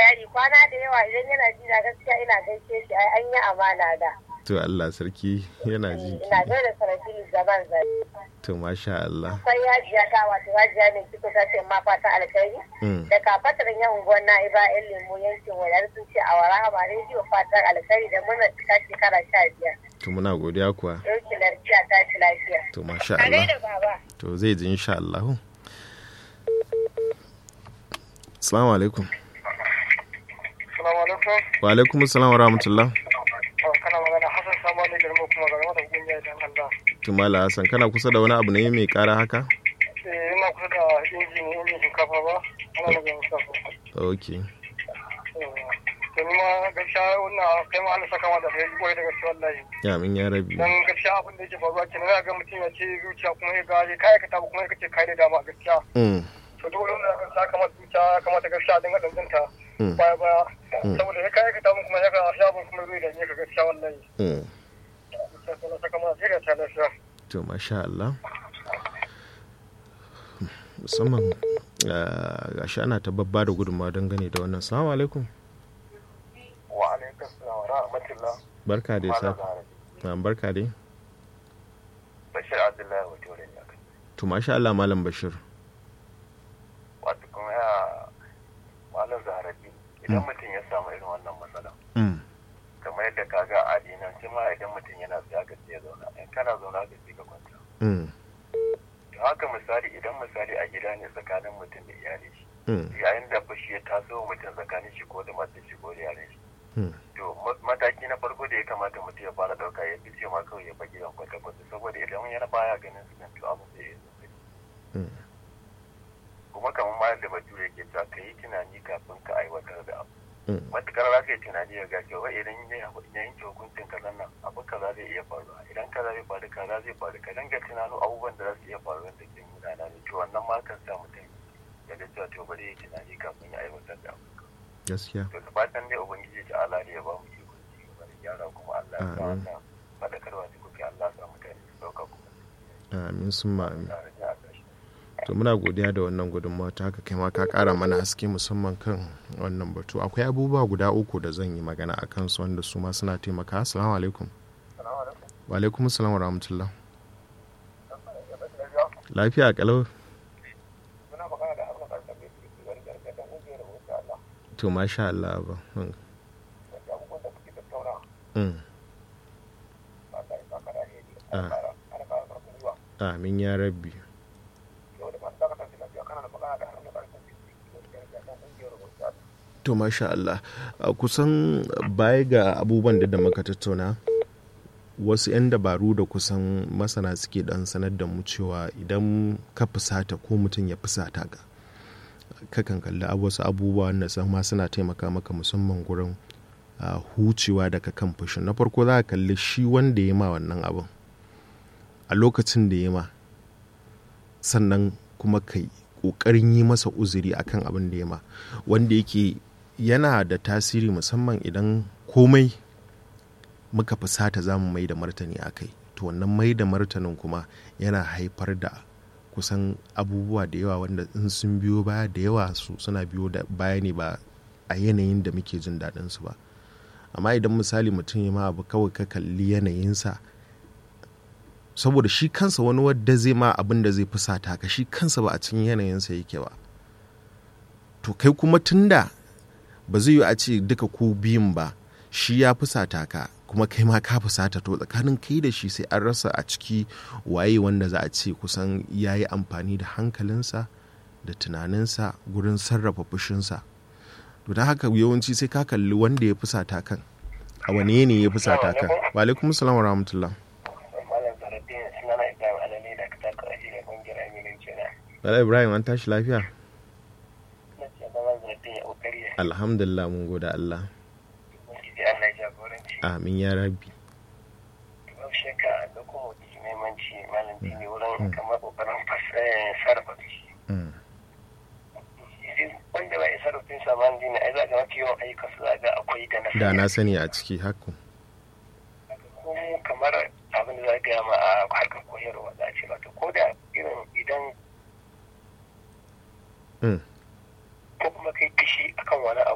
yari kwana da yawa idan yana ji na gaskiya ina gaishe shi ai an yi amana da. to Allah sarki yana ji Ina gaida sarafili zaman zai. to masha Allah Akwai yajiya ta wato yajiya mai kiko ta ce ma fata alkhairi. Mm. Da kafatar yan unguwar na'iba yan lemu yankin wadar sun ce a wara hama rediyo fatan alkhairi da murnar cika shekara sha biyar. to muna godiya kuwa Yauki lafiya ta ci lafiya. to masha A Allah gaida baba. to zai ji insha Allah Assalamu alaikum Salamu alaikum. wa alaikum assalam wa rahmatullah Kana magana Hassan Samani Garma kuma ga mata kungiya dan Allah. Tumala Hassan kana kusa da wani abu ne mai kara haka Eh ina kusa da inji ne injin shinkafa ba. Ana daga Mustafa. okay To ni ma gaskiya wannan kai ma Allah saka mata da koyi daga gaskiya wallahi. ya min ya rabi Dan gaskiya abin da yake faruwa kenan ga mutum ya ce zuciya kuma ya ga kai ka tabu kuma ya kace kai da dama gaskiya. Mm, To dole ne ka sa kamar zuciya kamata gaskiya dinga danzanta. mm, Baya baya. Mm. Saboda ya kai ka tabu kuma ya ga shabun kuma zai da ne ka gaskiya wallahi. mm. Sai Allah saka mata da ta lafiya. to masha Allah musamman ah, gashi ana ta babba da gudunmawa dangane da wannan salamu alaikum Wa alaikum salam wa rahmatullah. barka dai sa Malam ah, barka dai Bashir Abdullahi wato da ya kai. to masha Allah malam Bashir Wato kuma ya malam Zaharabi idan mutum ya samu irin wannan matsala mm, kamar yadda ka ga a dinance ma idan mutum yana siya ka ya zauna in kana zauna ka ce ka kwanta. mm, To haka misali idan misali a gida ne tsakanin mutum da iyali shi mm, yayin da fushi ya taso wa mutum tsakanin shi ko da matar shi ko da iyalin shi. mm. To ma- mataki na farko da ya kamata mutum ya fara ɗauka ya fi ce ma kawai ya bar gidan kwata-kwata saboda idan yana baya ganin su nan to abin zai yi sosai. Mm. kuma kamar ma yadda bature ke cewa ka yi tunani kafin ka aiwatar da abu Mm. matukar za ka yi tunani ya ga cewa idan ya yanke hukuncin kaza nan abu kaza zai iya faruwa idan kaza zai faru kaza zai faru ka dinga tunano abubuwan da za su iya faruwa da ke nuna na ne to wannan ma kan sa mutum ya ga cewa to bari ya yi tunani kafin ya aiwatar da abu gaskiya to da fatan dai ubangiji ta Allah ne ya ba mu iko ci gaba da gyara kuma Allah ya sa Amin. wannan fadakarwa da kuke Allah ya sa mutane su dauka kuma amin sun ma amin tare da a ƙarshe to muna godiya da wannan gudunmawa ta haka kai ma ka kara mana haske musamman kan wannan batu akwai abubuwa guda uku da zan yi magana a kansu wanda su ma suna taimaka assalamu alaikum salamu alaikum wa alaikum assalam wa rahmatullah lafiya kalau muna magana da harkar ƙarƙar da ke wani gargaɗin ƙungiyar wuce Allah to masha Allah ba mm, da abubuwan da kuke tattauna mm. ba ta yi baka da alheri Ah. ana ƙara ana ƙara ƙarfin gwiwa amin ya rabbi yau da masu dakatar da lafiya kana da magana da harkar ƙarƙar da ke wani gargaɗin ƙungiyar wuce Allah to masha Allah a kusan baya ga abubuwan da da muka tattauna wasu 'yan dabaru da kusan masana suke dan sanar da mu cewa idan ka fusata ko mutum ya fusata ka kakan kalli abu- wasu abubuwa wanda san ma suna taimaka maka musamman gurin ah, hucewa daga kan fushin na farko za ka kalli shi wanda ya ma wannan abin a lokacin da ya ma sannan kuma kai ƙoƙarin yi masa uzuri akan abin da ya ma wanda yake yana da tasiri musamman idan komai muka fusata za mu mai da martani a kai to wannan mai da martanin kuma yana haifar da kusan abubuwa da yawa wanda in sun biyo baya da yawa su suna biyo da baya ne ba a yanayin da muke jin daɗin su ba amma idan misali mutum ya ma abu kawai ka kalli yanayinsa saboda shi kansa wani wadda zai ma abin da zai fusata ka shi kansa ba a cikin yanayinsa yake ba to kai kuma tunda ba zai yi a ce duka ku biyun ba shi ya fusata ka kuma kai ma ka fusata to tsakanin kai da shi sai an rasa a ciki waye wanda za a ce kusan ya yi amfani da hankalinsa da tunaninsa gurin sarrafa fushinsa to don haka yawanci sai ka kalli wanda ya fusata kan a wane yanayi ya fusata kan wa alaikum salam wa rahmatullah malam zaraddin suna na ibrahim alale da ka taka aji da ƙungiyar aminin kenan Bala Ibrahim an tashi lafiya na ce malam zaraddin ya ƙoƙari ya alhamdulillah mun gode Allah ubangiji Allah ya jagoranci amin ya rabbi babu shakka da kuma mutum muhimmanci malam dini wurin kamar ƙoƙarin fas- sarrafa fushi Mm. wanda ba ya sarrafin sa malam dini ai za ga mafi yawan ayyukan su za ga akwai da na da na sani a ciki haku ko kamar abin da za ga ma a harkar koyarwa za a ce ba ko da irin idan Mm. ko kuma kai fishi akan wani abu